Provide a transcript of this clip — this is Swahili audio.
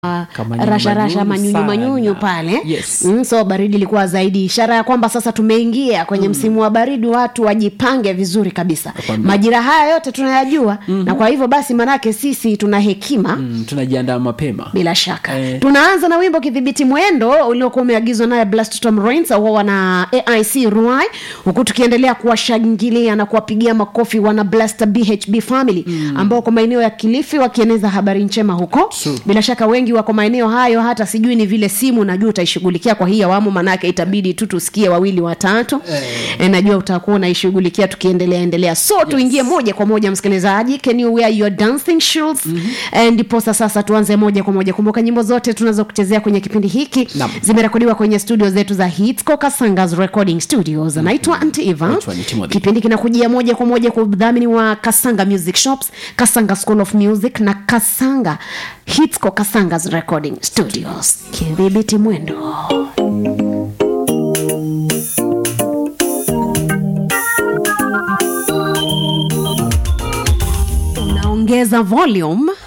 Kama rasha rasha nyunyu manyunyu sana. manyunyu pale Yes. mm, so baridi ilikuwa zaidi ishara ya kwamba sasa tumeingia kwenye msimu wa baridi watu wajipange vizuri kabisa Nakwambia. majira haya yote tunayajua na kwa hivyo basi manake sisi tuna hekima mm, tunajiandaa mapema bila shaka Eh. tunaanza na wimbo kidhibiti mwendo uliokuwa umeagizwa naye blasttom rains au wana aic ruai huku tukiendelea kuwashangilia na kuwapigia makofi wana blaster bhb family mm. ambao kwa maeneo ya kilifi wakieneza habari njema huko True. bila shaka wengi wako maeneo hayo hata sijui ni vile simu najua utaishughulikia kwa hii awamu manake itabidi tu tusikie wawili watatu Eh. e, najua utakuwa unaishughulikia tukiendelea endelea so yes. tuingie moja kwa moja msikilizaji can you wear your dancing shoes mm-hmm. ndiposa sasa tuanze moja kwa moja kumbuka nyimbo zote tunazokuchezea kwenye kipindi hiki Naam. zimerekodiwa kwenye studio zetu za hitsco kasangas recording studios naitwa anti eva Naitwa ni Timothy. kipindi kinakujia moja kwa moja kwa udhamini wa kasanga music shops kasanga school of music na kasanga hitsco kasangas recording studios kidhibiti mwendo unaongeza volume